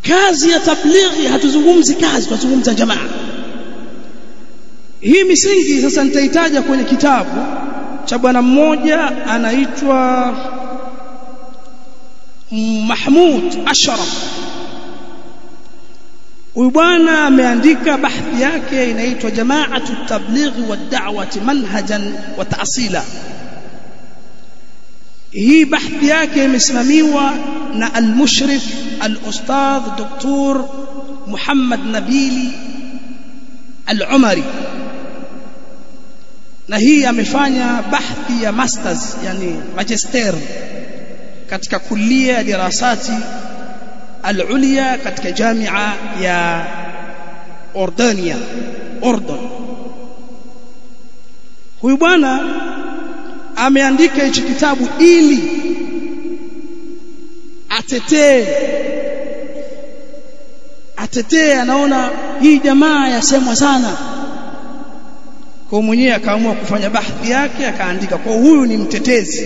kazi ya tablighi hatuzungumzi kazi tunazungumza jamaa hii misingi sasa nitaitaja kwenye kitabu cha bwana mmoja anaitwa Mahmud Ashraf huyu bwana ameandika bahthi yake inaitwa Jama'atu Tablighi wa Da'wati Manhajan wa Ta'sila hii bahthi yake imesimamiwa na al-mushrif al-ustadh Dr. Muhammad Nabili al-Umari na hii amefanya bahthi ya masters yani magister katika kulia ya dirasati al-ulya katika jamia ya Ordania Ordon huyu bwana ameandika hichi kitabu ili atetee atetee anaona hii jamaa yasemwa sana kwa mwenyewe akaamua kufanya bahthi yake akaandika kwa huyu ni mtetezi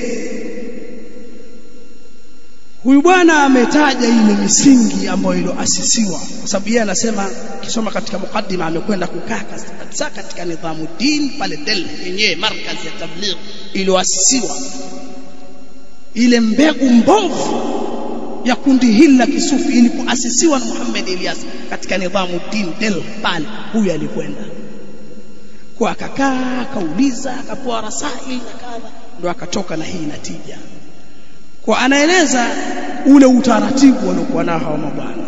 huyu bwana ametaja ile misingi ambayo iliyoasisiwa kwa sababu yeye anasema kisoma katika mukaddima amekwenda kukaa kabisa katika nidhamu din pale Delhi yenyewe markazi ya tabligh iliyoasisiwa ile mbegu mbovu ya kundi hili la kisufi ilipoasisiwa na Muhammad Ilyas katika nidhamu din Delhi pale huyu alikwenda kwa akakaa akauliza akapewa rasaili na kadha ndo akatoka na hii natija kwa anaeleza ule utaratibu waliokuwa nao hawa mabwana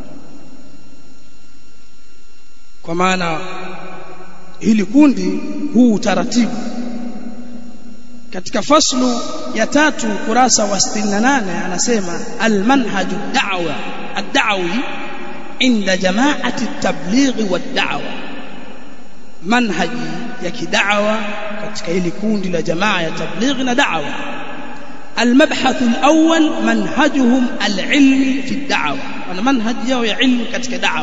kwa maana hili kundi huu utaratibu katika faslu ya tatu kurasa wa 68 anasema almanhaju da'wa ad-da'wi inda jama'ati at-tablighi wad-da'wa manhaji ya kidawa katika hili kundi la jamaa ya tablighi na da'wa المبحث الأول منهجهم العلمي في الدعوة أنا منهج yao ya ilmu katika da'wa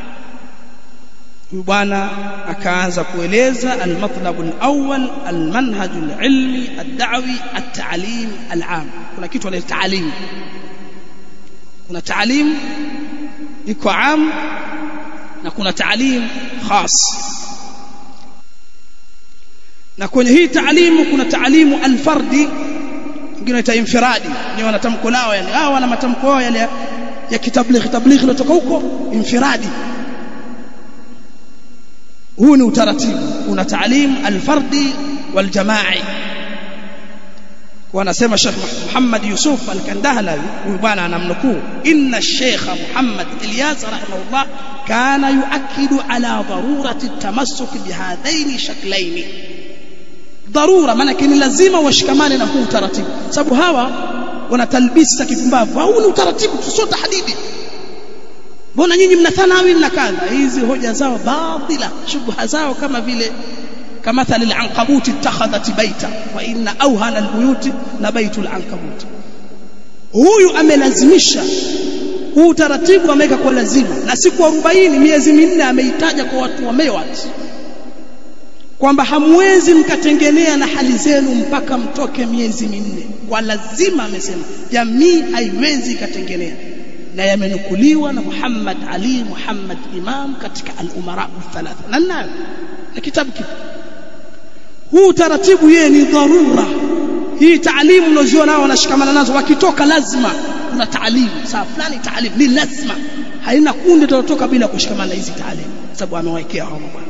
bwana akaanza kueleza almatlab alawwal almanhaj alilmi ad-da'wi at-ta'lim al-'am kuna kitu anaitwa ta'lim kuna ta'lim iko 'am na kuna ta'lim khas na kwenye hii taalimu kuna taalimu alfardi wengine wanaita infiradi ni wanatamko lao yani hao wana matamko yao yale ya kitablighi tablighi kutoka huko infiradi huu ni utaratibu kuna taalim alfardi waljamai wanasema Sheikh Muhammad Yusuf al-Kandahlawi huyu bwana anamnukuu inna Sheikh Muhammad Ilyas rahimahullah kana yuakidu ala darurati at-tamassuk bihadaini shaklaini dharura maana ni lazima washikamane na huu utaratibu sababu hawa wana talbisi za kipumbavu huu ni utaratibu sio tahdidi mbona nyinyi mna thanawi mna kadha hizi hoja zao batila shubha zao kama vile kamathali al-ankabut ittakhadhat baita wa inna awhana al-buyut la baitul ankabut huyu amelazimisha huu utaratibu ameweka kwa lazima na siku 40 miezi minne ameitaja kwa watu wa mewat kwamba hamwezi mkatengenea na hali zenu mpaka mtoke miezi minne kwa lazima amesema jamii haiwezi ikatengenea na yamenukuliwa na Muhammad Ali Muhammad Imam katika al-umara thalatha na nayo na kitabu kipo huu taratibu yeye ni dharura hii taalimu unaziona nao wanashikamana nazo wakitoka lazima kuna taalimu saa fulani taalimu ni lazima haina kundi litatoka bila kushikamana hizi taalimu sababu amewekea hao bwana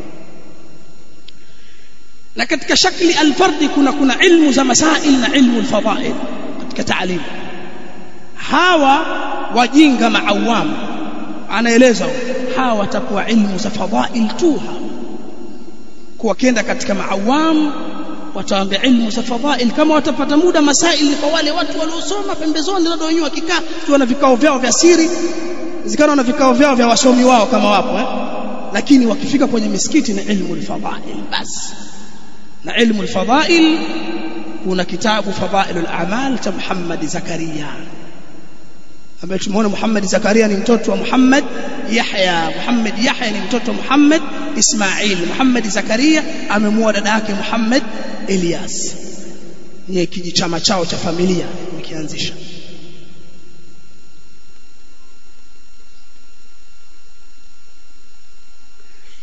na katika shakli alfardi kuna kuna ilmu za masail na ilmu alfadail katika taalimu hawa wajinga maawam anaeleza hawa watakuwa ilmu za fadail tu kwa kenda katika maawam wataambia ilmu za fadail kama watapata muda masail kwa wale watu waliosoma pembezoni ndio wenyewe wakikaa tu na vikao vyao vya siri zikana na vikao vyao vya wasomi wao kama wapo eh? lakini wakifika kwenye misikiti ni ilmu alfadail basi na ilmu alfadail kuna kitabu fadailul a'mal cha Muhammad Zakaria ambaye tumeona Muhammad Zakaria ni mtoto wa Muhammad Yahya Muhammad Yahya ni mtoto wa Muhammad Ismail Muhammad Zakaria amemuoa dada yake Muhammad Elias ni kijichama chao cha familia nikianzisha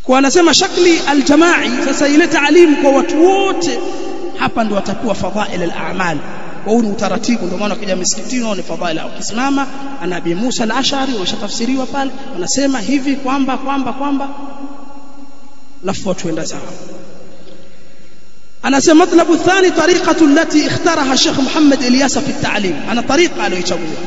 kwa anasema shakli aljamai sasa ile taalimu kwa watu wote hapa ndio watakuwa fadhail al-a'mal kwa huu ni utaratibu ndio maana ukija misikitini ni fadhail ukisimama ana Abi Musa al-Ash'ari washatafsiriwa pale wanasema hivi kwamba kwamba kwamba lafu watu enda sawa anasema matlabu thani tariqatu allati ikhtaraha Sheikh Muhammad Ilyas fi at-ta'lim ana tariqa aliyochagua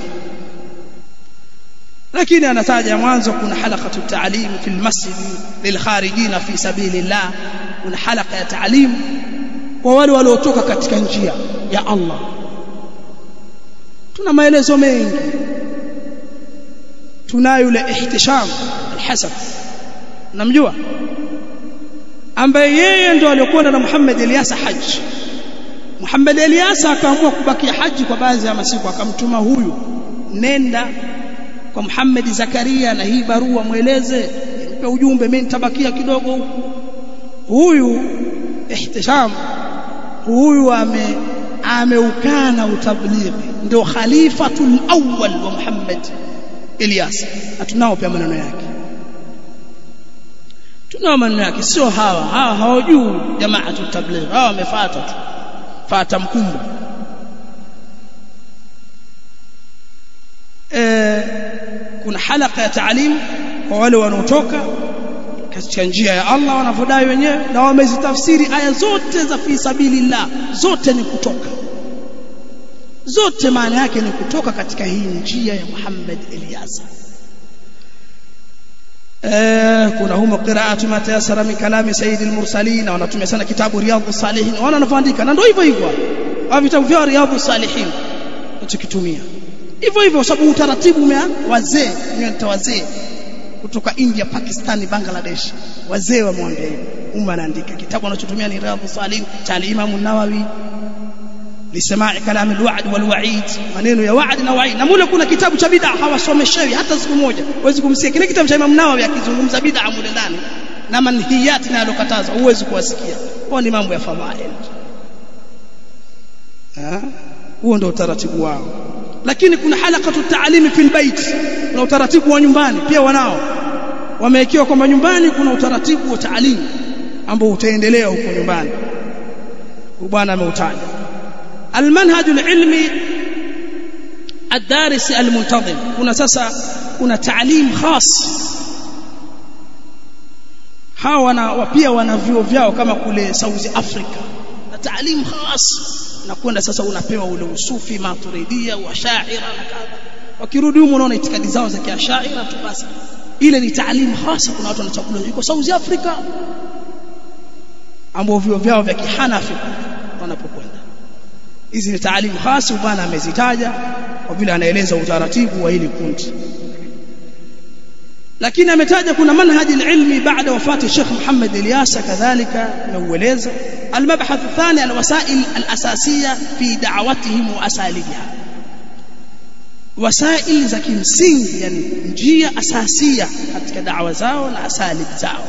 lakini anataja mwanzo kuna halaqatu ta'lim fi al-masjid lilkharijin fi sabilillah kuna halqa ya ta'lim kwa wale waliotoka katika njia ya Allah tuna maelezo mengi tunayo yule ihtisham al-hasan namjua ambaye yeye ndo aliyokwenda na Muhammad Ilyasa haji Muhammad Ilyasa akaamua kubakia haji kwa baadhi ya masiku akamtuma huyu nenda kwa Muhammad Zakaria na hii barua mweleze mpe ujumbe mimi nitabakia kidogo huku huyu ihtisham huyu ame ameukana utablighi ndio khalifatul awwal wa Muhammad Ilyas tunao pia maneno yake tunao maneno yake sio hawa hawa hawajui jamaa tablighi hawa wamefuata tu fata mkumbo e, kuna halaka ya taalim kwa wale wanaotoka katika njia ya Allah wanavyodai wenyewe na wamezitafsiri aya zote za fi sabilillah zote ni kutoka zote maana yake ni kutoka katika hii njia ya Muhammad Ilyasa eh kuna humo qiraatu ma tayassara min kalami sayyid al-mursalin wanatumia sana kitabu riyadhus salihin wana wanavyoandika na ndio hivyo hivyo au vitabu vya riyadhus salihin tukitumia hivyo hivyo sababu utaratibu umea wazee ni wazee kutoka India Pakistan Bangladesh wazee wamwambia hivyo umma anaandika kitabu anachotumia ni riyadhus salihin cha al-imam an-nawawi lisamai kalam alwa'd walwa'id maneno ya wa'd na wa'id na mule kuna kitabu cha bid'a hawasomeshewi hata siku moja huwezi kumsikia kile kitabu cha Imam Nawawi akizungumza bid'a mule ndani na manhiyat na alokataza huwezi kuwasikia kwa ni mambo ya fadhail huo ndio utaratibu wao lakini kuna halaqatu ta'limi fil bait na utaratibu wa nyumbani pia wanao wamewekewa kwamba nyumbani kuna utaratibu wa taalimu ambao utaendelea huko nyumbani bwana ameutaja المنهج العلمي الدارس المنتظم kuna sasa kuna taalim khas hawa wana pia wana vyuo vyao kama kule South Africa na taalim khas na kwenda sasa unapewa ule usufi maturidia wa shaira na kadha wakirudi huko unaona itikadi zao za kiashaira tu basi ile ni taalim khas kuna watu wanachakula iko South Africa ambao vyuo vyao vya kihanafi wanapokwenda hizi ni taalimu khasi bwana amezitaja kwa vile anaeleza utaratibu wa hili kundi lakini ametaja kuna manhaji ilmi baada wafati Sheikh Muhammad Ilyasa kadhalika ameueleza المبحث الثاني الوسائل الأساسية في دعوتهم وأساليبها وسائل za kimsingi yani njia asasia katika da'wa zao na asalib zao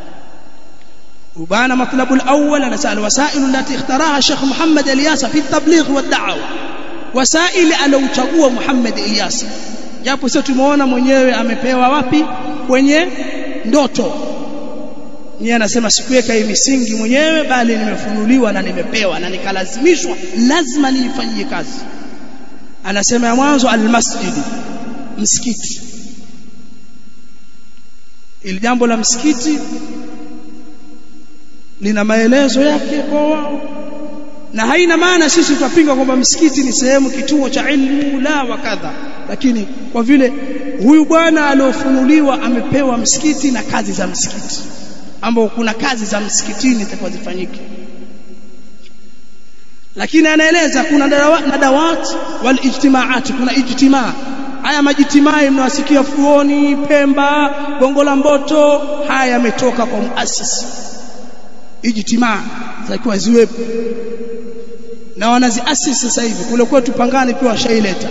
وبان مطلب الأول نسأل الوسائل التي اختارها الشيخ محمد إلياس في التبليغ والدعوة وسائل aliochagua Muhammad Ilyas japo sio tumeona mwenyewe amepewa wapi kwenye ndoto yeye anasema sikuweka hii misingi mwenyewe bali nimefunuliwa na nimepewa na nikalazimishwa lazima niifanyie kazi anasema ya mwanzo almasjid msikiti ili jambo la msikiti lina maelezo yake kwa wao na haina maana sisi tutapinga kwamba msikiti ni sehemu kituo cha ilmu la wakadha lakini kwa vile huyu bwana aliofunuliwa amepewa msikiti na kazi za msikiti ambao kuna kazi za msikitini zitakuwa zifanyike lakini anaeleza kuna nadawat wal ijtimaat kuna ijtimaa haya majitimai mnawasikia fuoni Pemba Gongo la Mboto haya yametoka kwa muasisi ijtimaa zitakiwa ziwepo na wanaziasisi sasa hivi kule kwetu Pangani pia washaileta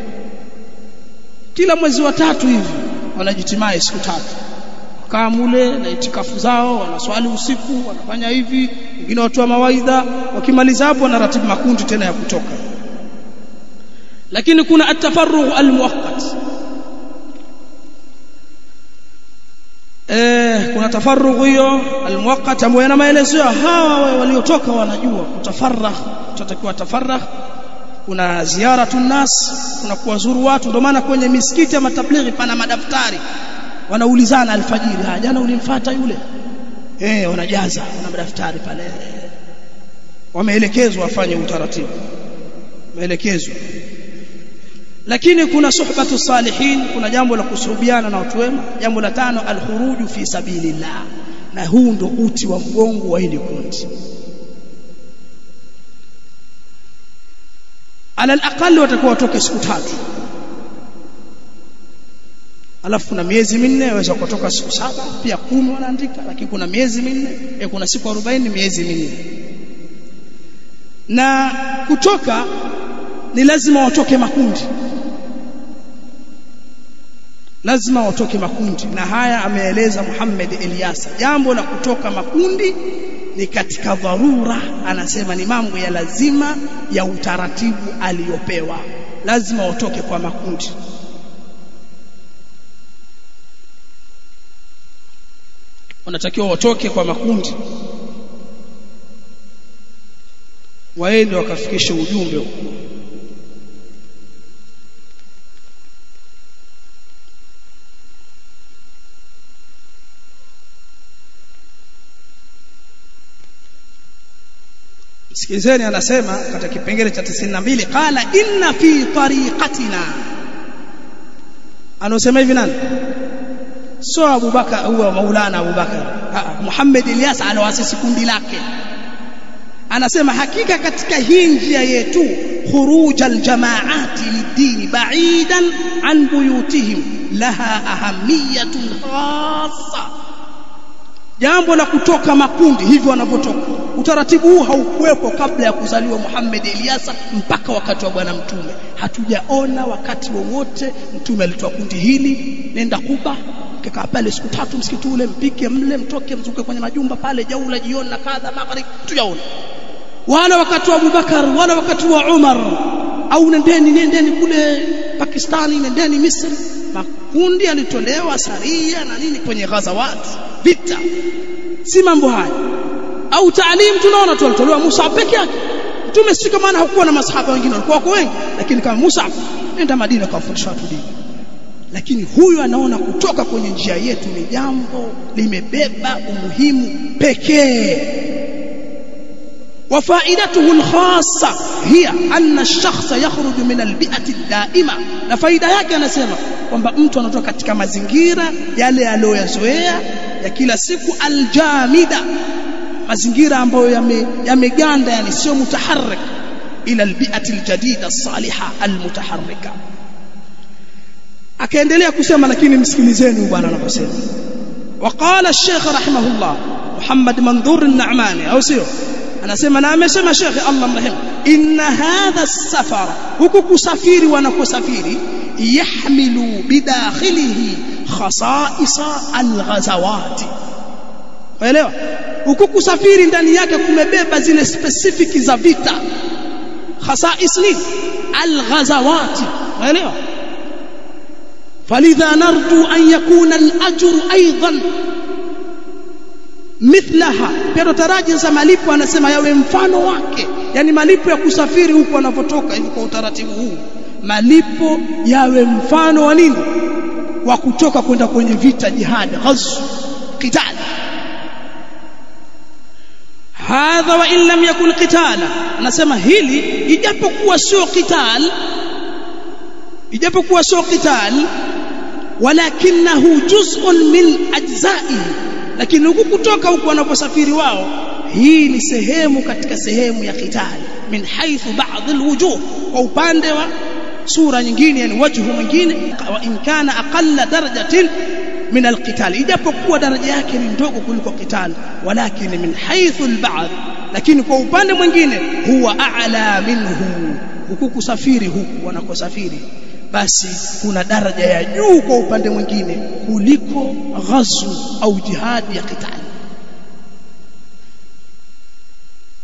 kila mwezi wa tatu hivi wanajitimai siku tatu kaa mule na itikafu zao wanaswali usiku wanafanya hivi wengine watoa mawaidha wakimaliza hapo wanaratibu makundi tena ya kutoka lakini kuna atafarrugh almuwaqqat eh kuna tafarrugh hiyo almuwaqqat ambayo yana maelezo hawa waliotoka wanajua kutafarragh tutakiwa tafarragh kuna ziyaratu nas kuna kuwazuru watu ndio maana kwenye misikiti ya matablighi pana madaftari wanaulizana alfajiri ah jana ulimfuata yule eh wanajaza wana madaftari pale wameelekezwa wafanye utaratibu wameelekezwa lakini kuna suhbatu salihin kuna jambo la kusuhubiana na watu wema jambo la tano alkhuruju fi sabilillah na huu ndo uti wa mgongo wa hili kundi ala alaqali watakuwa watoke siku tatu alafu kuna miezi minne waweza kutoka siku saba pia kumi wanaandika lakini kuna miezi minne ya kuna siku 40 miezi minne na kutoka ni lazima watoke makundi lazima watoke makundi na haya ameeleza Muhammad Eliasa jambo la kutoka makundi ni katika dharura anasema ni mambo ya lazima ya utaratibu aliyopewa lazima watoke kwa makundi wanatakiwa watoke kwa makundi waende wakafikishe ujumbe huko sikizeni anasema katika kipengele cha 92 qala inna fi tariqatina anosema hivi nani sio Abubakar huwa Maulana Abubakar Muhammad Ilyas aloasisi kundi lake anasema hakika katika hii njia yetu khuruj aljamaati lidini ba'idan an buyutihim laha ahamiyatun khassa jambo la kutoka makundi hivyo wanavyotoka utaratibu huu haukuwepo kabla ya kuzaliwa Muhammad Eliasa mpaka wakati wa bwana mtume hatujaona wakati wowote mtume alitoa kundi hili nenda Kuba mkikaa pale siku tatu msikiti ule mpike mle mtoke mzuke kwenye majumba pale jaula jioni na kadha magharibi tujaona wala wakati wa Abubakar wala wakati wa Umar au nendeni nendeni kule Pakistani nendeni Misri makundi yalitolewa saria na nini kwenye ghazawat vita si mambo haya au taalim tunaona tu alitolewa Musa peke yake mtume si kama hakuwa na masahaba wengine walikuwa wako wengi lakini kama Musa nenda Madina kawafundisha watu dini lakini huyu anaona kutoka kwenye njia yetu ni jambo limebeba umuhimu pekee وفائدته الخاصة هي أن الشخص يخرج من البيئة الدائمة na faida yake anasema kwamba mtu anatoka katika mazingira yale aliyoyazoea ya kila siku aljamida mazingira ambayo yameganda yani sio mutaharrik ila albi'ati aljadida as-saliha almutaharrika akaendelea kusema lakini msikilizeni bwana anaposema وقال الشيخ رحمه الله محمد منظور النعماني au sio anasema na amesema shekhe Allah mrehemu inna hadha safara huku kusafiri wanakosafiri yahmilu bidakhilihi khasaisa alghazawati waelewa huku kusafiri ndani yake kumebeba zile specific za vita khasais nini alghazawati waelewa فلذا نرجو أن يكون الأجر أيضا mithlaha pero taraji za malipo anasema yawe mfano wake yani malipo ya kusafiri huko anapotoka hivi kwa utaratibu huu malipo yawe mfano wa nini wa kutoka kwenda kwenye vita jihad ghazw qital hadha wa in lam yakun qitala anasema hili ijapokuwa sio qital ijapokuwa sio qital walakinahu juz'un min ajza'ihi lakini huku kutoka huku wanaposafiri wao hii ni sehemu katika sehemu ya qitali min haythu ba'd alwujuh kwa upande wa sura nyingine yani wajhu mwingine wa in kana aqalla darajatin min alqital ijapokuwa daraja yake ni ndogo kuliko qital walakin min haythu alba'd lakini kwa upande mwingine huwa a'la minhu huku kusafiri huku wanakosafiri basi kuna daraja ya juu kwa upande mwingine kuliko ghazw au jihadi ya qitali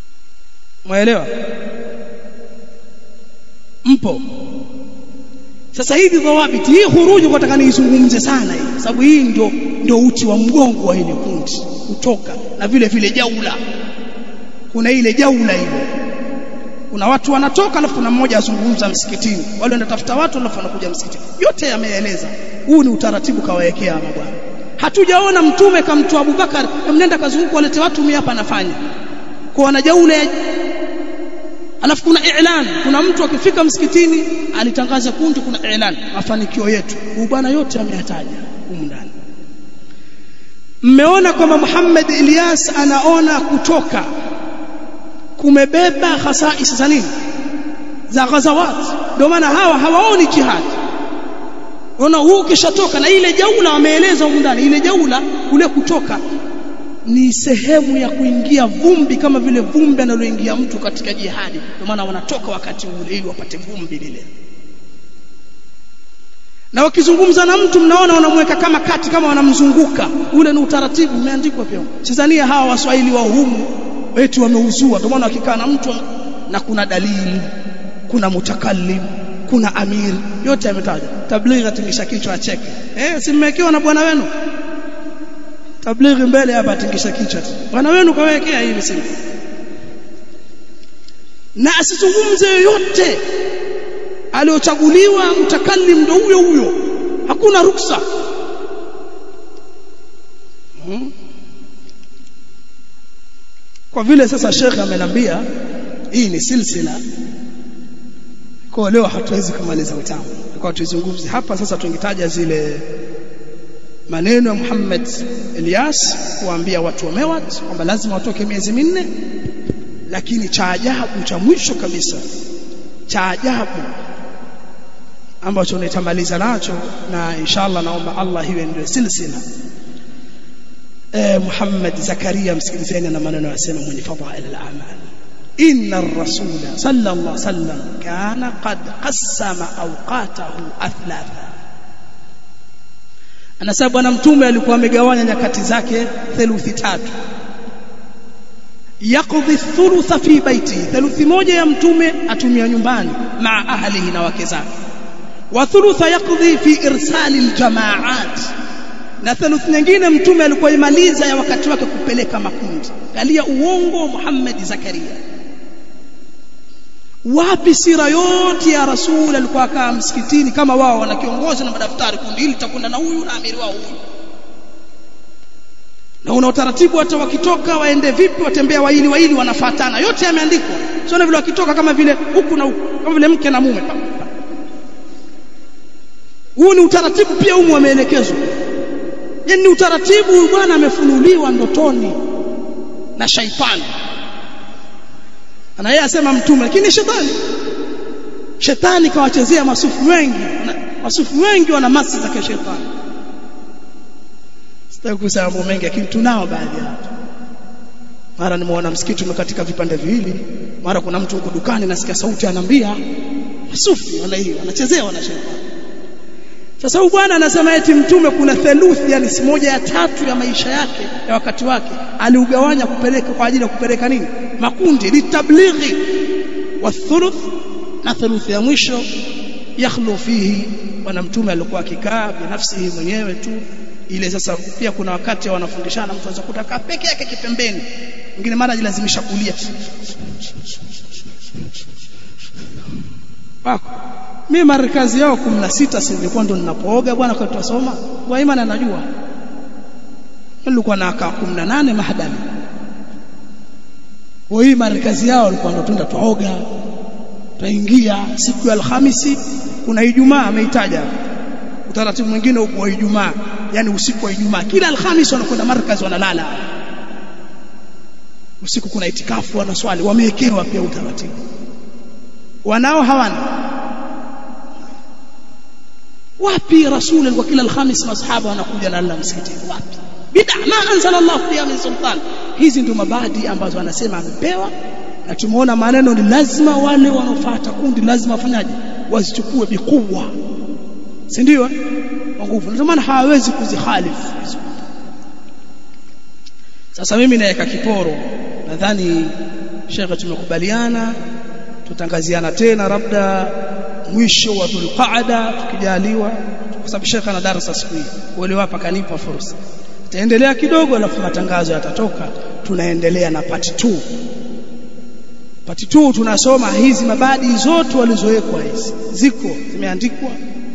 mwaelewa mpo sasa hivi dhawabiti hii huruju kwa nataka niizungumze sana hii sababu hii ndio ndio uti wa mgongo wa ile kundi kutoka na vile vile jaula kuna ile jaula ile kuna watu wanatoka alafu kuna mmoja azungumza msikitini wale wanatafuta watu alafu wanakuja msikitini yote yameeleza huu ni utaratibu kawaekea mabwana hatujaona mtume kamtoa Abubakar mnenda kazunguka walete watu mimi hapa anafanya kwa wanajaula alafu kuna i'lan kuna mtu akifika msikitini alitangaza kundi kuna i'lan mafanikio yetu huu bwana yote ameyataja humu ndani mmeona kwamba Muhammad Ilyas anaona kutoka kumebeba khasais za nini za ghazawat ndio maana hawa hawaoni jihad Ona huu ukishatoka na ile jaula wameeleza huko ndani ile jaula kule kutoka ni sehemu ya kuingia vumbi kama vile vumbi analoingia mtu katika jihadi ndio maana wanatoka wakati ule ili wapate vumbi lile na wakizungumza na mtu mnaona wanamweka kama kati kama wanamzunguka ule ni utaratibu umeandikwa pia Tanzania hawa waswahili wa humu eti wameuzua ndio maana wakikaa na mtu na kuna dalili kuna mutakallim kuna amir yote yametajwa tablighi atingisha kichwa acheke eh simmekewa na bwana wenu tablighi mbele hapa atingisha kichwa tu bwana wenu kawekea hili simu na asizungumze yoyote aliochaguliwa mtakallim ndo huyo huyo hakuna ruksa hmm. kwa vile sasa shekhe amenambia hii ni silsila kwa leo hatuwezi kumaliza utamu kwa tuzungumzie hapa sasa tungetaja zile maneno ya Muhammad Elias kuambia watu wa Mewat kwamba lazima watoke miezi minne lakini cha ajabu cha mwisho kabisa cha ajabu ambacho nitamaliza nacho na inshallah naomba Allah hiwe ndio silsila eh Muhammad Zakaria msikilizeni na maneno yasema mwenye fadhail al-amal إن الرسول صلى الله عليه وسلم كان قد قسم أوقاته أثلاثا anasema bwana mtume alikuwa amegawanya nyakati zake theluthi tatu yaqdi thulutha fi baiti theluthi moja ya mtume atumia nyumbani maa ahlihi na wake zake wa thulutha yaqdi fi irsali aljamaat na theluthi nyingine mtume alikuwa imaliza ya wakati wake kupeleka makundi galia uongo Muhammad Zakaria wapi sira yote ya rasul alikuwa akaa msikitini kama wao wana kiongozi na madaftari kundi hili litakwenda na huyu na amiri wao huyu na una utaratibu hata wakitoka waende vipi watembea waili waili wanafuatana yote yameandikwa sio vile wakitoka kama vile huku na huku kama vile mke na mume huu ni utaratibu pia humu wameelekezwa yani utaratibu huyu bwana amefunuliwa ndotoni na shaitani na yeye asema mtume lakini shetani shetani kawachezea masufu wengi masufu wengi wana masi za kishetani sitaki kusema mambo mengi lakini tunao baadhi ya watu mara nimeona msikiti umekatika vipande viwili mara kuna mtu huko dukani nasikia sauti anambia masufi wana hiyo wanachezea wana shetani sasa huyu bwana anasema eti mtume kuna theluthi yani si moja ya tatu ya maisha yake ya wakati wake aliugawanya kupeleka kwa ajili ya kupeleka nini makundi litablighi wa thuluth na thuluthi ya mwisho yakhlu fihi bwana mtume alikuwa akikaa binafsihi mwenyewe tu ile sasa pia kuna wakati wanafundishana mtu anaweza kutaka peke yake kipembeni mwingine mara ajilazimisha kulia wako mimi markazi yao 16 si nilikuwa ndo ninapooga bwana kwa tusoma kwa imani anajua nilikuwa na aka 18 mahadani kwa hii markazi yao walikuwa ndo tunda tuoga tuingia siku ya alhamisi kuna ijumaa ameitaja utaratibu mwingine uko wa ijumaa yani usiku wa ijumaa kila alhamisi wanakwenda markazi wanalala usiku kuna itikafu wanaswali wamewekewa pia utaratibu wanao hawana wapi rasul alikuwa kila alhamis masahaba wanakuja na Allah msikitini wapi bid'a ma anzala Allah fiha min sultan hizi ndio mabadi ambazo anasema amepewa na tumeona maneno ni lazima wale wanaofuata kundi lazima wafanyaje wazichukue bikubwa si ndio kwa nguvu ndio maana hawawezi kuzihalifu sasa mimi naweka kiporo nadhani shekhe tumekubaliana tutangaziana tena labda mwisho wa Dhulqaada tukijaliwa kwa sababu shekha ana darasa siku hii wale wapa kanipa fursa taendelea kidogo alafu matangazo yatatoka tunaendelea na part 2 part 2 tunasoma hizi mabadi zote walizowekwa hizi ziko zimeandikwa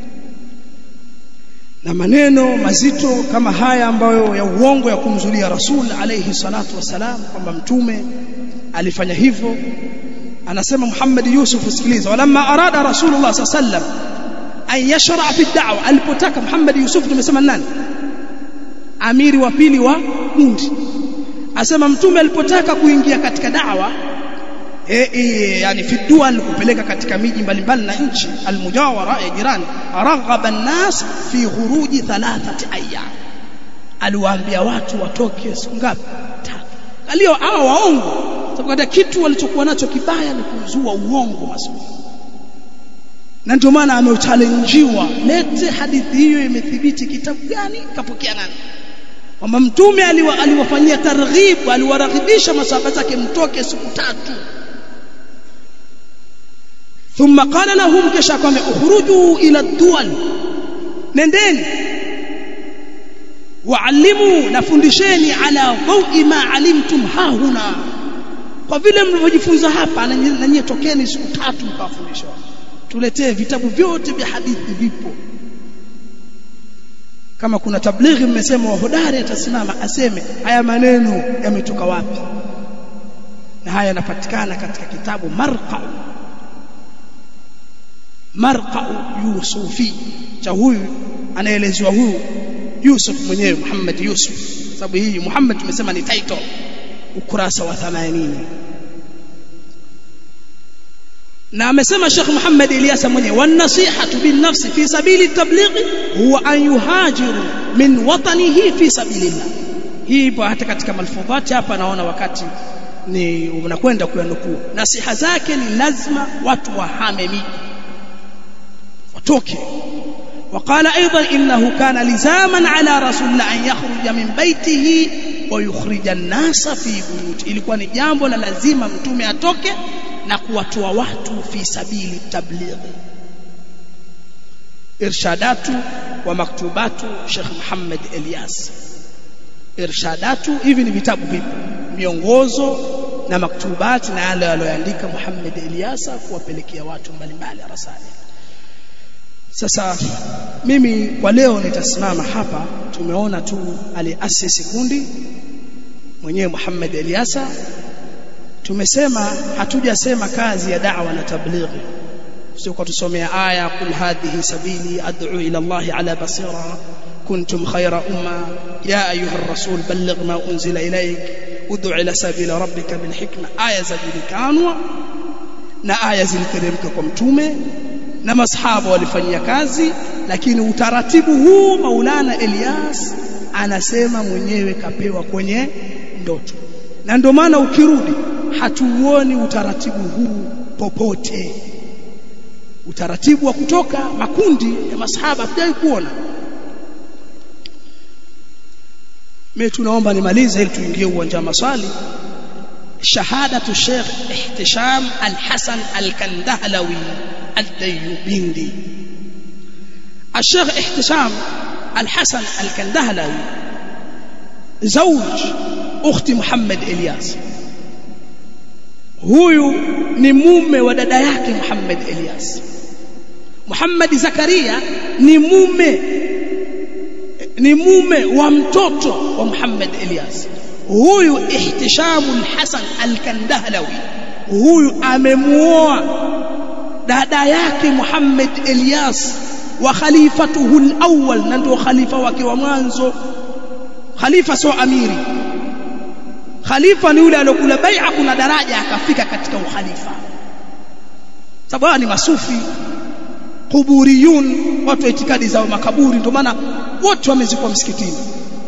na maneno mazito kama haya ambayo ya uongo ya kumzulia Rasul alayhi salatu wasalam kwamba mtume alifanya hivyo anasema Muhammad Yusuf sikiliza walamma arada Rasulullah sallam an yashra fi da'wa alipotaka Muhammad Yusuf tumesema nani amiri wa pili wa kundi asema mtume alipotaka kuingia katika da'wa e, e, yani fi dual kupeleka katika miji mbalimbali na nchi almujawara ya jirani raghaba an-nas fi khuruji thalathati ayyam aliwaambia watu watoke siku ngapi tatu alio hao waongo sababu katika kitu walichokuwa nacho kibaya ni kuzua uongo masuni na ndio maana amechallenjiwa lete hadithi hiyo imethibiti kitabu gani kapokea nani kwamba mtume aliwafanyia targhib aliwaraghibisha masahaba zake mtoke siku tatu ثم قال لهم kisha kwamba ukhruju ila dual nendeni waalimu nafundisheni ala dhawi ma alimtum hahuna kwa vile mlivyojifunza hapa na nyie tokeni siku tatu mkawafundisha tuletee vitabu vyote vya hadithi vipo kama kuna tablighi mmesema wahodari atasimama aseme haya maneno yametoka wapi na haya yanapatikana katika kitabu marqa marqa yusufi cha huyu anaelezewa huyu Yusuf mwenyewe Muhammad Yusuf sababu hii Muhammad tumesema ni title ukurasa wa 80 na amesema Sheikh Muhammad Ilyasa mwenyewe wan nasihatu bin nafsi fi sabili tablighi huwa an yuhajiru min watanihi fi sabilillah hii ipo hata katika malfudhati hapa naona wakati ni unakwenda kuyanukuu nasiha zake ni lazima watu wahame miji watoke وقال ايضا انه كان لزاما على رسول الله ان يخرج من بيته ويخرج الناس في بيوت ilikuwa ni jambo la lazima mtume atoke na kuwatoa watu fi sabili tablighi irshadatu wa maktubatu Sheikh Muhammad Elias irshadatu hivi ni vitabu vipo miongozo na maktubati na yale aliyoandika Muhammad Eliasa kuwapelekea watu mbalimbali rasali sasa mimi kwa leo nitasimama hapa tumeona tu aliasisi kundi mwenyewe Muhammad Eliasa tumesema hatujasema kazi ya da'wa na tablighi sio kwa tusomea aya kul hadhihi sabili ad'u ila Allah ala basira kuntum khayra umma ya ayuha ar-rasul balligh ma unzila ilayk ud'u ila sabila rabbika bil hikma aya zajulikanwa na aya ziliteremka kwa mtume na masahaba walifanyia kazi lakini utaratibu huu Maulana Elias anasema mwenyewe kapewa kwenye ndoto na ndio maana ukirudi hatuuoni utaratibu huu popote utaratibu wa kutoka makundi ya masahaba hatujai kuona mimi tunaomba nimalize ili tuingie uwanja wa maswali shahadatu Sheikh Ihtisham Al-Hasan Al-Kandahlawi Al-Dayyubindi الشيخ احتشام الحسن الكندهلوي زوج اخت محمد الياس huyu ni mume wa dada yake Muhammad Elias Muhammad Zakaria ni mume ni mume wa mtoto wa Muhammad Elias huyu Ihtishamul Hasan Al-Kandahlawi huyu amemuoa dada yake Muhammad Elias wa khalifatuhu al-awwal na ndio khalifa wake wa mwanzo khalifa sio amiri khalifa ni yule aliyokula bai'a kuna daraja akafika katika ukhalifa sababu ni masufi kuburiyun watu wa itikadi zao makaburi ndio maana wote wamezikwa msikitini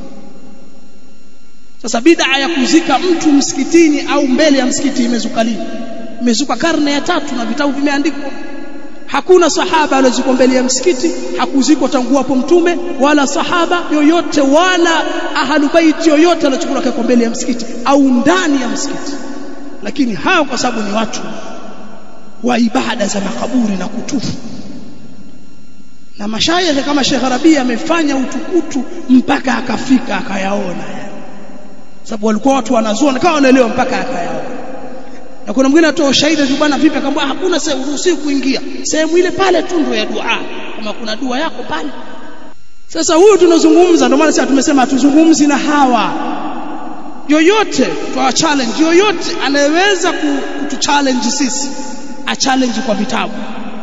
sasa bid'a ya kuzika mtu msikitini au mbele ya msikiti imezuka lini imezuka karne ya tatu na vitabu vimeandikwa hakuna sahaba aliyozikwa mbele ya msikiti hakuzikwa tangu hapo mtume wala sahaba yoyote wala ahalubaiti yoyote aliyochukua kwa mbele ya msikiti au ndani ya msikiti lakini hao kwa sababu ni watu wa ibada za makaburi na kutufu na mashayikh kama Sheikh Rabi amefanya utukutu mpaka akafika akayaona sababu walikuwa watu wanazuona kama wanaelewa mpaka akayaona na kuna mwingine atoa ushahidi tu bwana vipi akamwambia hakuna sehemu uruhusiwi kuingia sehemu ile pale tu ndio ya dua kama kuna dua yako pale sasa huyu tunazungumza ndio maana sasa tumesema hatuzungumzi na hawa yoyote kwa challenge yoyote anayeweza kutu challenge sisi a challenge kwa vitabu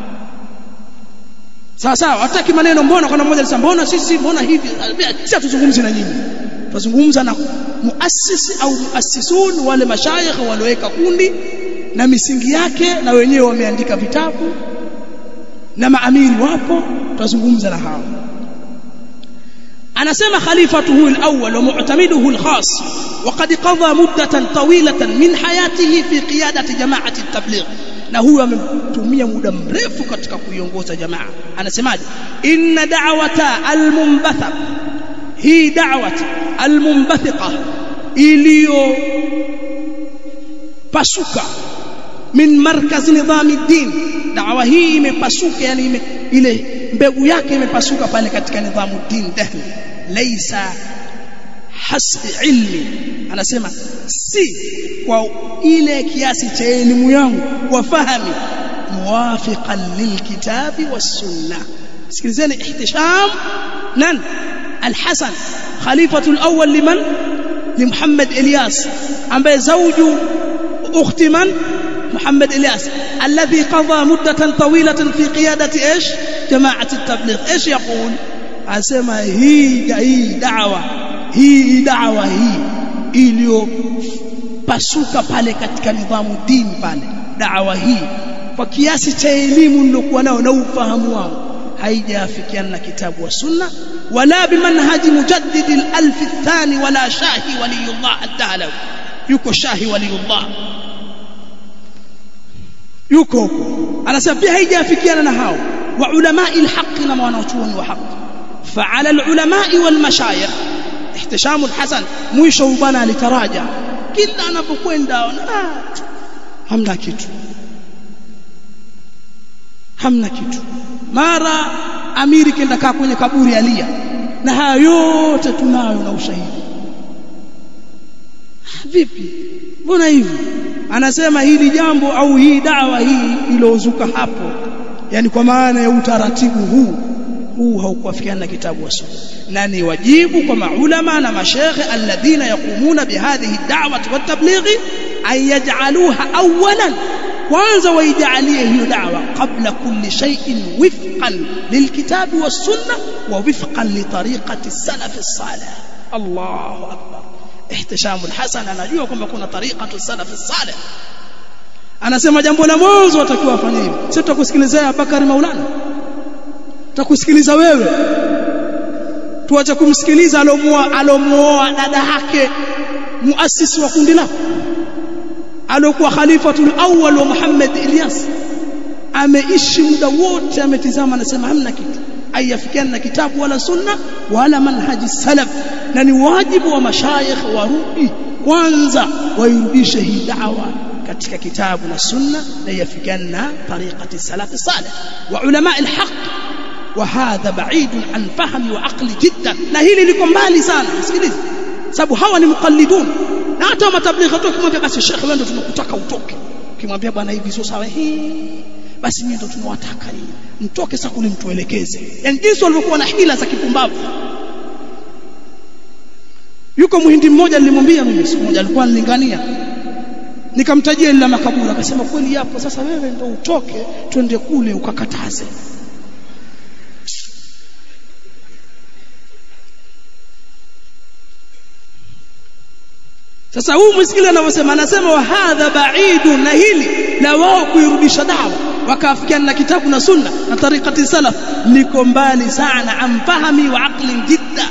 sawa sawa hataki maneno mbona kuna mmoja alisema mbona sisi mbona hivi sisi hatuzungumzi na nyinyi tunazungumza na muasisi au muassisun wale mashayikh walioweka kundi na misingi yake na wenyewe wameandika vitabu na maamiri wapo tutazungumza na hao anasema khalifatuhu al-awwal wa mu'tamiduhu al-khas وقد قضى مدة طويلة من حياته في قيادة جماعة التبليغ na huyu ametumia muda mrefu katika kuiongoza jamaa anasemaje inna da'wata al-munbatha hii da'wat al-munbathiqa iliyo pasuka min markaz nidhami din da'wa hii imepasuka yani ime, ile mbegu yake imepasuka pale katika nidhamu din dahli laysa hasbi ilmi anasema si kwa ile kiasi cha elimu yangu wa fahami muwafiqan lilkitabi was-sunnah sikilizeni ihtisham nan al-hasan khalifatu al-awwal liman لمحمد إلياس ambaye زوج أخت من محمد إلياس الذي قضى مدة طويلة في قيادة إيش جماعة التبليغ إيش يقول أسمى هي هي دعوة hii dawa hii iliyopasuka pale katika nidhamu dini pale dawa hii kwa kiasi cha elimu nilokuwa nao na ufahamu wangu haijafikiana na kitabu wa sunna wala bimanhaji mujaddid al-alf athani wala shahi waliyullah ad-dahlawi yuko shahi waliyullah yuko huko anasema pia haijafikiana na hao wa ulama al-haqq na wanachuoni wa haqq فعلى العلماء والمشايخ احتشام الحسن mwisho bwana alitaraja kila anapokwenda ah, hamna kitu hamna kitu mara amiri kenda kaa kwenye kaburi alia na haya yote tunayo na ushahidi vipi mbona hivi anasema hili jambo au hii dawa hii iliozuka hapo yani kwa maana ya utaratibu huu huu haukuafikiana na kitabu wa sunna na ni wajibu kwa maulama na mashekhe alladhina yaqumuna bihadhihi da'wati wat tablighi an yaj'aluha awwalan kwanza waijalie hiyo da'wa qabla kulli shay'in wifqan lilkitabi was sunna wa wifqan li tariqati salaf as-salih Allahu akbar ihtisham al-hasan anajua kwamba kuna tariqatu salaf as-salih anasema jambo la mwanzo watakiwa afanye hivi sio tutakusikilizea Bakari Maulana tutakusikiliza wewe tuache kumsikiliza alomuoa alomuoa dada yake muasisi wa kundi lako alokuwa khalifatul awwal wa Muhammad Ilyas ameishi muda wote ametizama anasema hamna kitu ayafikiana na kitabu wala sunna wala manhaji salaf na ni wajibu wa mashayikh warudi kwanza wairudishe hii da'wa katika kitabu na sunna na yafikiana na tariqati salaf salih wa ulama alhaq وهذا بعيد عن فهم وعقل جدا na hili liko mbali sana msikilize sababu hawa ni muqallidun na hata matablighi tu kimwambia basi shekhe wewe ndio tunakutaka utoke kimwambia bwana hivi sio sawa hii basi mimi ndio tunawataka nyinyi mtoke sasa kule mtuelekeze yani jinsi walivyokuwa na hila za kipumbavu yuko muhindi mmoja nilimwambia mimi siku moja alikuwa anilingania nikamtajia ile makaburi akasema kweli yapo sasa wewe ndio utoke twende kule ukakataze sasa huu msikili anavyosema anasema wa hadha baidu na hili la wao kuirudisha dawa wakaafikiana na kitabu na sunna na tariqati salaf liko mbali sana amfahami wa aqli jidda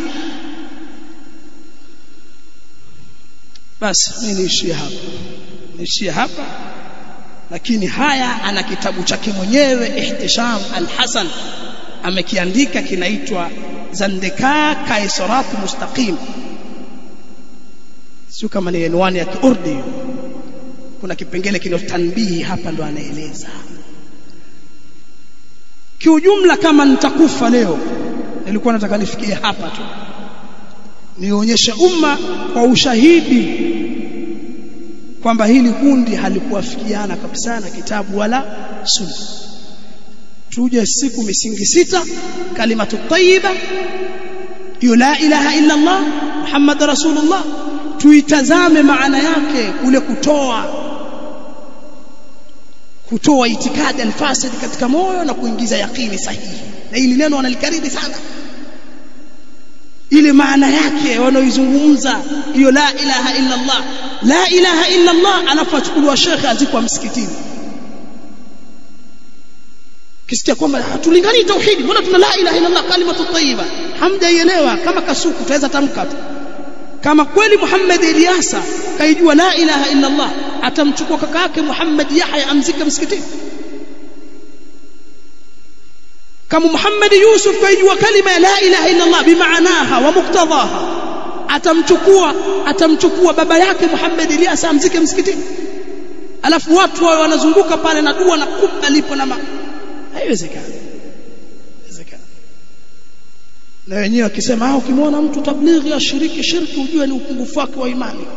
basi mimi niishie hapa niishie hapa lakini haya ana kitabu chake mwenyewe ihtisham al-hasan amekiandika kinaitwa zandika kaisarat mustaqim sio kama ni anwani ya kiurdi kuna kipengele kile tanbihi hapa ndo anaeleza kiujumla kama nitakufa leo nilikuwa nataka nifikie hapa tu nionyeshe umma kwa ushahidi kwamba hili kundi halikuwafikiana kabisa na kitabu wala sunna tuje siku misingi sita kalimatu tayyiba hiyo la ilaha illa Allah Muhammad rasulullah tuitazame maana yake kule kutoa kutoa itikadi alfasid katika moyo na kuingiza yakini sahihi na hili neno wanalikariri sana ile maana yake wanaoizungumza hiyo la ilaha illa Allah la ilaha illa Allah alafu achukuliwa shekhe azikwa msikitini kisikia kwamba hatulingani tauhidi mbona tuna la ilaha illa Allah kalimatu tayyiba hamjaielewa kama kasuku tutaweza tamka tu kama kweli Muhammad Ilyasa kaijua la ilaha illa Allah atamchukua kaka yake Muhammad Yahya amzike msikitini kama Muhammad Yusuf kaijua kalima ya la ilaha illa Allah bimaanaha wa muktadhaha atamchukua atamchukua baba yake Muhammad Ilyasa amzike msikitini alafu watu wao wanazunguka pale na dua na kubba lipo na ma haiwezekani haiwezekani na wenyewe wakisema ah ukimwona mtu tablighi ashiriki shirki ujue ni upungufu wake wa imani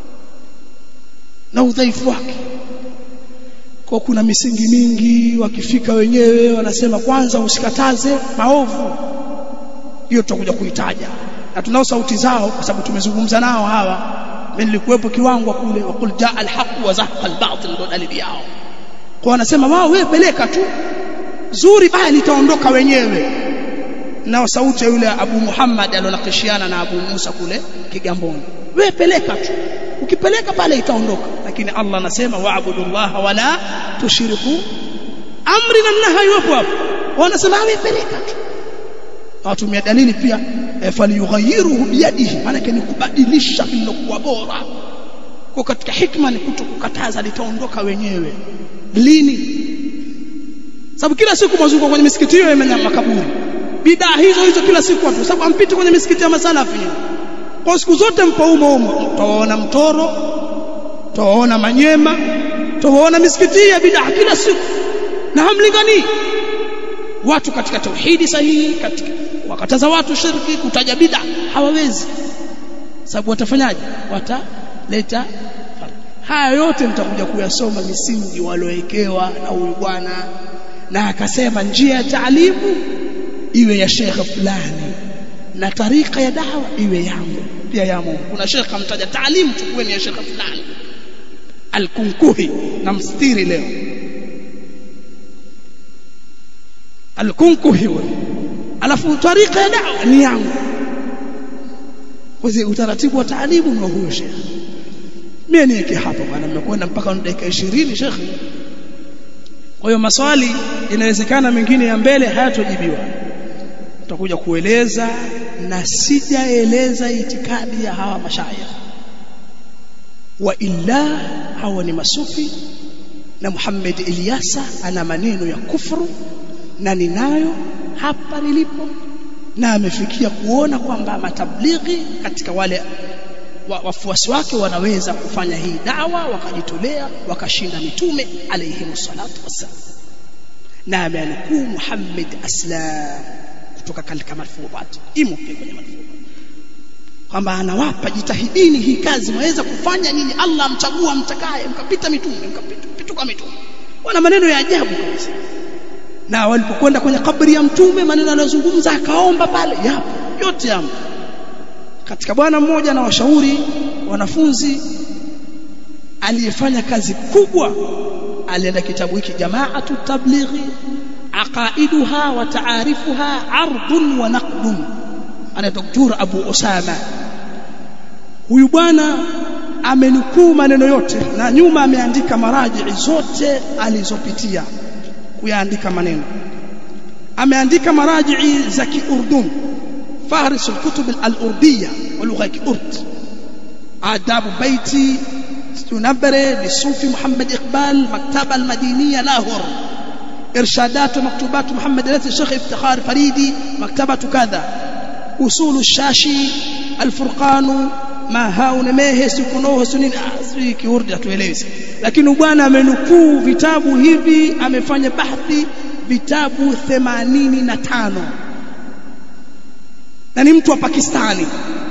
na udhaifu wake kwa kuna misingi mingi wakifika wenyewe wanasema kwanza usikataze maovu hiyo tutakuja kuitaja na tunao sauti zao kwa sababu tumezungumza nao hawa mimi nilikuwepo kiwango kule wakul jaa alhaq wa zahaqa albatil ndo dalili yao kwa wanasema wao wewe peleka tu zuri baya litaondoka wenyewe na sauti ya yule Abu Muhammad alionakishiana na Abu Musa kule Kigamboni wewe peleka tu ukipeleka pale itaondoka lakini Allah anasema wa'budullaha wala tushiriku amri na nahi hapo hapo wanasema wewe peleka tu watumia dalili pia e, faliyughayiruhu biyadihi maana ni kubadilisha lilokuwa bora kwa katika hikma ni kutokukataza litaondoka wenyewe lini sababu kila siku mazunguko kwenye misikiti hiyo ya makaburi bidaa hizo hizo kila siku watu sababu ampiti kwenye misikiti ya masalafi kwa siku zote mpo umo umo utaona mtoro utaona manyema utaona misikiti ya bidaa kila siku na hamlingani watu katika tauhidi sahihi katika wakataza watu shirki kutaja bid'a hawawezi sababu watafanyaje wataleta haya yote mtakuja kuyasoma misingi waliowekewa na huyu bwana na akasema njia ya taalimu iwe ya shekhe fulani na tarika ya dawa iwe yangu pia yamo kuna shekhe amtaja taalimu chukueni ya shekhe fulani alkunkuhi na mstiri leo alkunkuhi huyo alafu tarika ya dawa ni yangu kwa utaratibu wa taalimu ni huyo shekhe mimi niweke hapa bwana mmekwenda mpaka dakika 20 shekhe kwa hiyo maswali inawezekana mengine ya mbele hayatojibiwa tutakuja kueleza na sijaeleza itikadi ya hawa mashayikh wa illa hawa ni masufi na Muhammad Ilyasa ana maneno ya kufuru na ninayo hapa nilipo na amefikia kuona kwamba matablighi katika wale wafuasi wake wanaweza kufanya hii dawa wakajitolea wakashinda mitume alayhi salatu wassalam na ameanukuu Muhammad Aslam kutoka katika marfuat imo pia kwenye marfuat kwamba anawapa jitahidini hii kazi mwaweza kufanya nyinyi Allah amchagua mtakaye mkapita mitume mkapituka mitume wana maneno ya ajabu kabisa na walipokwenda kwenye kabri ya mtume maneno aliyozungumza akaomba pale yapo yote yapo katika bwana mmoja na washauri wanafunzi aliyefanya kazi kubwa alienda kitabu hiki jamaatu tablighi aqaiduha wa taarifuha ardun wa naqdun ana doktor Abu Osama huyu bwana amenukuu maneno yote na nyuma ameandika maraji zote alizopitia kuyaandika maneno ameandika maraji za kiurdun فهرس الكتب الأردية ولغة أرد آداب بيتي تنبري للصوفي محمد إقبال مكتبة المدينية لاهور إرشادات ومكتوبات محمد التي الشيخ افتخار فريدي مكتبة كذا أصول الشاشي الفرقان ما hauna mehe sikunoho sunini asri kiurdi atuelezi lakini bwana amenukuu vitabu hivi amefanya bahthi vitabu 85 na ni mtu wa Pakistani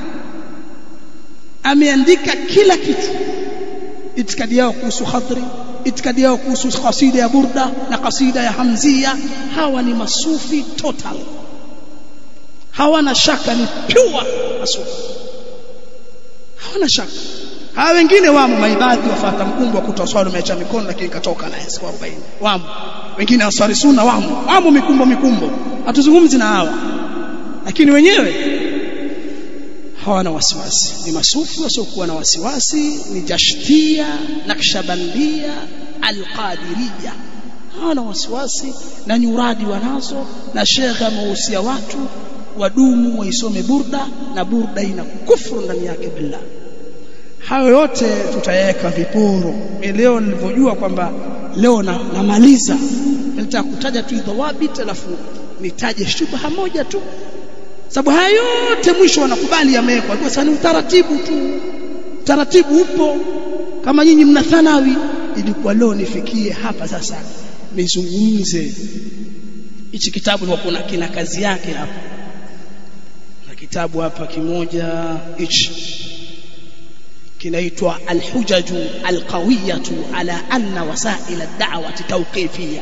ameandika kila kitu itikadi yao kuhusu khadri itikadi yao kuhusu kasida ya burda na kasida ya hamzia hawa ni masufi total hawana shaka ni pure masufi hawana shaka hawa wengine wamo maibadhi wafata mkungu wa kutoswali umeacha mikono lakini katoka naye siku 40 wamo wengine ansari sunna wamo wamo mikumbo mikumbo hatuzungumzi na hawa lakini wenyewe hawana wasiwasi ni masufi wasiokuwa na wasiwasi ni jashtia nakshabandia alqadiria hawana wasiwasi na nyuradi wanazo na shekhe amehusia watu wadumu waisome burda na burda ina kufuru ndani yake billah hayo yote tutayaweka viporo leo nilivyojua kwamba leo na, namaliza nitaka kutaja tu dhawabit alafu nitaje shubha moja tu sababu haya yote mwisho wanakubali yamewekwa kwa sababu ni utaratibu tu utaratibu upo kama nyinyi mna thanawi ilikuwa leo nifikie hapa sasa nizungumze hichi kitabu ni kuna kina kazi yake hapa na kitabu hapa kimoja hichi kinaitwa alhujaju alqawiyatu ala anna wasail ad-da'wati tawqifiyya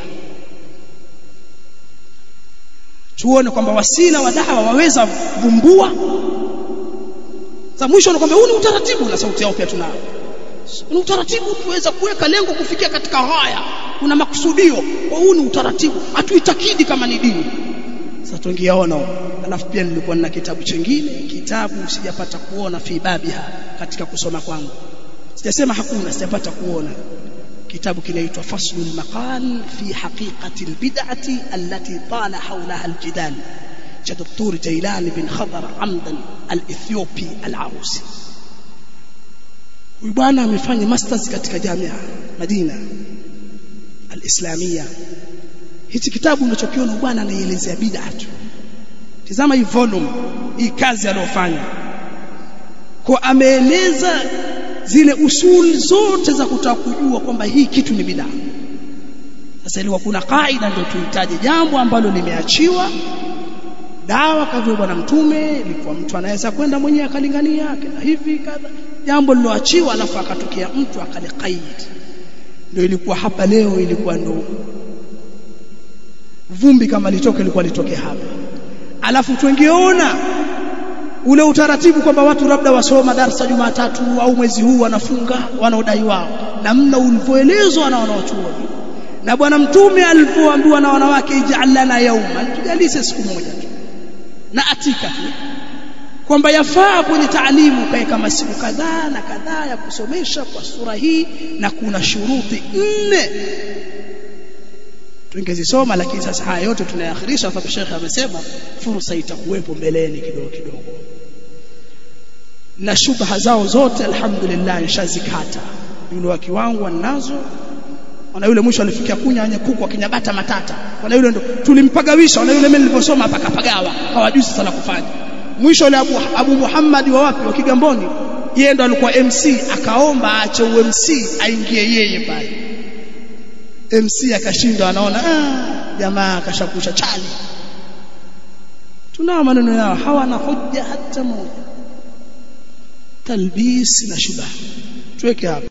tuone kwamba wasila wa dawa waweza vumbua za mwisho ni kwamba huu ni utaratibu na sauti yao pia tunao ni utaratibu tuweza kuweka lengo kufikia katika haya kuna makusudio kwa huu ni utaratibu hatuitakidi kama ni dini sasa tungiaona alafu pia nilikuwa na kitabu chingine kitabu sijapata kuona fi babiha katika kusoma kwangu sijasema hakuna sijapata kuona kitabu kinaitwa faslul maqal fi haqiqati albid'ati allati tala hawlaha aljidal cha Dr. Jailan bin Khadar Amdan al-Ethiopi al-Arusi huyu bwana amefanya masters katika jamia Madina al-Islamia hichi kitabu unachokiona bwana anaielezea bid'a tu tazama hii volume hii kazi aliyofanya kwa ameeleza zile usuli zote za kutaka kujua kwamba hii kitu ni bid'a sasa ilikuwa kuna kaida ndio tuhitaji jambo ambalo limeachiwa dawa kavyo bwana mtume ilikuwa mtu anaweza kwenda mwenyewe akalingania akenda hivi kadha jambo liloachiwa alafu akatokea mtu akalikaid ndio ilikuwa hapa leo ilikuwa ndo vumbi kama litoke ilikuwa litoke hapa alafu tungeona ule utaratibu kwamba watu labda wasoma darasa Jumatatu au mwezi huu wanafunga wanaodai wao namna ulivyoelezwa na wanaochuoni na bwana mtume alipoambiwa na wanawake ij'al lana yawma tujalise siku moja tu na atika tu kwamba yafaa kwenye taalimu kae kama siku kadhaa na kadhaa ya kusomesha kwa sura hii na kuna shuruti nne tungezisoma lakini sasa haya yote tunayaakhirisha kwa sababu shekhe amesema fursa itakuwepo mbeleni kidogo kidogo na shubha zao zote alhamdulillah nishazikata yule wa kiwango nazo na yule mwisho alifikia kunya wenye kuku akinyabata matata na yule ndo tulimpagawisha na yule mimi niliposoma pakapagawa hawajui sasa la kufanya mwisho yule Abu, Abu Muhammad wa wapi wa Kigamboni yeye ndo alikuwa MC akaomba aache UMC aingie yeye pale MC akashindwa anaona ah jamaa akashakusha chali tunao maneno yao hawana hoja hata moja talbis na shubha tuweke hapa